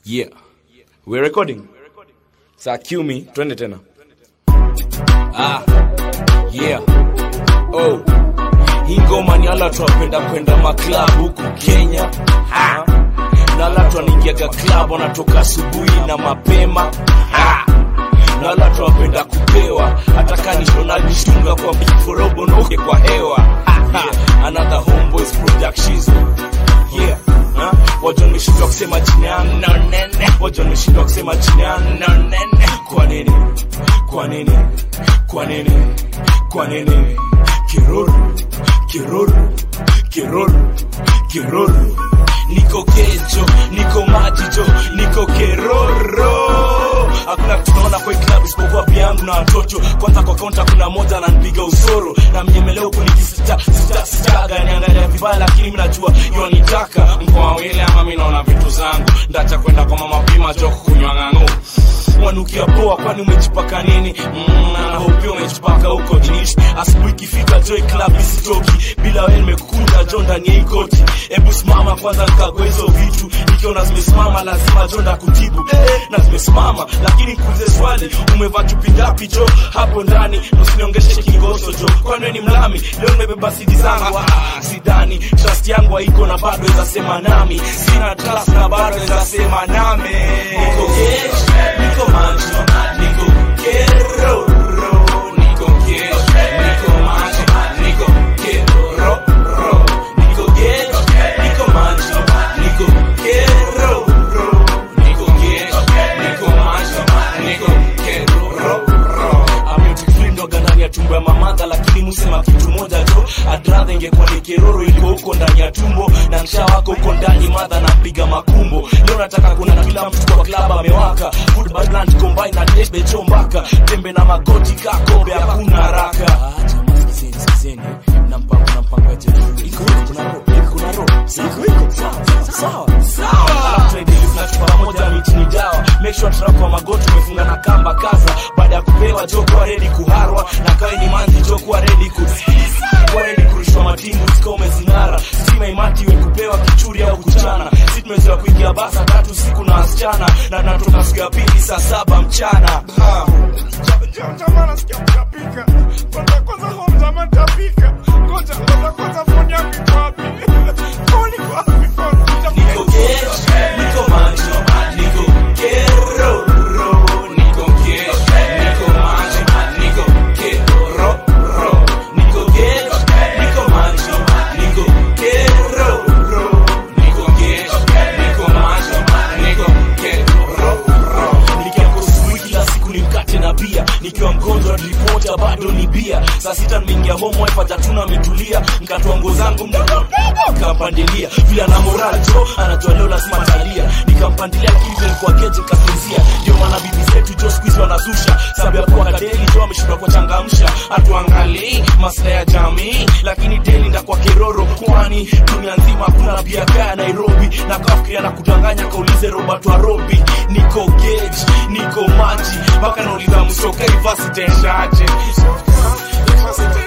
Yeah. We're recording. Saa cue me, twende tena. Ah. Yeah. Oh. Hii ngoma ni ala twapenda kwenda maklab huku Kenya. Ha. Na ala twanaingiaga club wanatoka asubuhi na mapema. Ha. Na ala twapenda kupewa hata kanisho najishunga kwa miforobo noke kwa hewa. Ha. ha. Another homeboys productions. Yeah. Ha? Wajo nimeshindwa kusema jina yangu no nene. Wajo nimeshindwa kusema jina yangu no nene. Kwa nini? Kwa nini? Kwa nini? Kwa nini? Kiruru, kiruru, kiruru, kiruru. Niko kejo, niko majijo, niko keroro. Hakuna kitu naona kwa hii club isipokuwa pia yangu na watoto. Kwanza kwa kaunta kuna moja ananipiga usoro na mnyemeleo kunikisita sita sitaga niangalia vibaya, lakini mimi najua yonitaka mkoa wawili ama mimi naona vitu zangu ndacha kwenda kwa mama pima joko kunywa ng'ang'o wanukia poa, kwani umejipaka nini? Mm, na hope umejipaka huko jinishi. Asubuhi ikifika joy club isitoki bila wewe, nimekukunja jo ndani ya hii koti. Hebu simama kwanza nikague hizo vitu, nikiona zimesimama lazima jo ndakutibu eh, na zimesimama, lakini kuulize swali, umevaa chupi ngapi jo hapo ndani? Usiniongeshe kingoso jo, kwani wewe ni mlami? Leo nimebeba sidi zangu, ah, sidani trust yangu haiko na bado weza sema nami, sina trust na bado weza sema nami. Niko gesh, niko maji, niko kero, niko gesh, niko maji, niko kero, niko gesh, niko maji, niko kero, niko gesh, niko maji, niko kero. Amutic film ndo ndani ya tumbo ya mamadha, lakini musema kitu moja tu, I'd rather ingekuwa ni keroro iliko huko ndani ya tumbo na msha wako huko ndani, madha napiga makumbo. Leo nataka kuna kila mtu kwa club amewaka, food badland combine na debe chombaka, tembe na magoti kakombe, hakuna haraka. Ah, jamaa sikizeni, sikizeni, nampanga nampanga je, iko iko kuna roho, iko kuna roho, iko iko sawa sawa sawa. Alafu tunaendelea tunachukua pamoja miti ni dawa, make sure trap kwa magoti umefunga na kamba kaza, baada ya kupewa jo kuwa ready kuharwa, na kawe ni manzi jo kuwa ready ku kuwa ready kurushwa matingu ziko umezing'ara, stima imati iwe kupewa kichuri au kuchana, si tumezoea kuingia basa tatu siku na wasichana, na natoka siku ya pili saa saba mchana ha. Jamaa nasikia mtapika. Kwanza kwanza huo mjamaa mtapika. Ngoja ngoja kwanza phone yangu iko wapi? Phone iko wapi? Phone Niko gesh, niko maji, niko kero, niko gesh, niko maji, niko kero, niko gesh, niko maji, niko kero, niko gesh, niko maji, niko kero. Nikiamka asubuhi kila siku ni mkate na bia, nikiwa mgonjwa ripota bado ni bia. Saa sita nimeingia home wife hajatuna ametulia, nikatoa nguo zangu mdogo mdogo nikampandilia, vile ana moral jo, anajua leo lazima talia, nikampandilia kiven kwa geje kasinzia. Ndio maana bibi zetu jo siku hizi wanazusha, sababu ya kuwa kadeli jo ameshindwa kuchangamsha, hatuangalii maslahi ya jamii, lakini deli nda kwa keroro, kwani dunia nzima hakuna bia kaya Nairobi, na kafikiria na kudanganya, kaulize Robert Warobi, niko geji, niko maji, mpaka nauliza msoka ivasi tenshaje